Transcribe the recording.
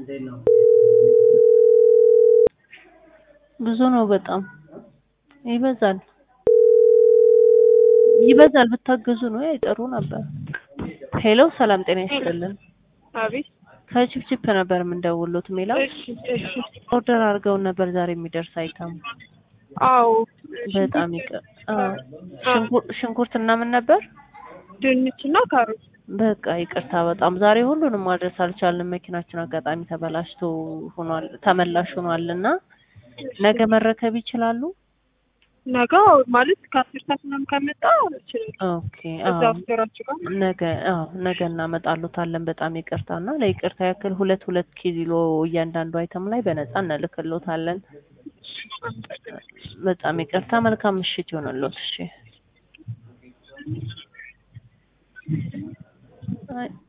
ብዙ ነው በጣም ይበዛል ይበዛል ብታግዙ ነው አይጠሩ ነበር። ሄሎ ሰላም ጤና ይስጥልን። አቤት ከቺፕቺፕ ነበር የምንደውሉት ሜላ እሺ እሺ ኦርደር አድርገውን ነበር ዛሬ የሚደርስ አይተም አዎ በጣም ይቀር ሽንኩርት እና ምን ነበር ድንች እና ካሮት በቃ ይቅርታ በጣም ዛሬ ሁሉንም ማድረስ አልቻልንም። መኪናችን አጋጣሚ ተበላሽቶ ሆኗል ተመላሽ ሆኗል እና ነገ መረከብ ይችላሉ? ነገ ማለት ከአስር ሰዓት ምናምን ከመጣ እችላለሁ። ኦኬ እዛ አዎ አስገራችሁ ጋር ነገ አዎ ነገ እናመጣሉታለን። በጣም ይቅርታ እና ለይቅርታ ያክል ሁለት ሁለት ኪሎ እያንዳንዱ አይተም ላይ በነፃ እንልክሎታለን። በጣም ይቅርታ። መልካም ምሽት ይሆንልዎት። እሺ አይ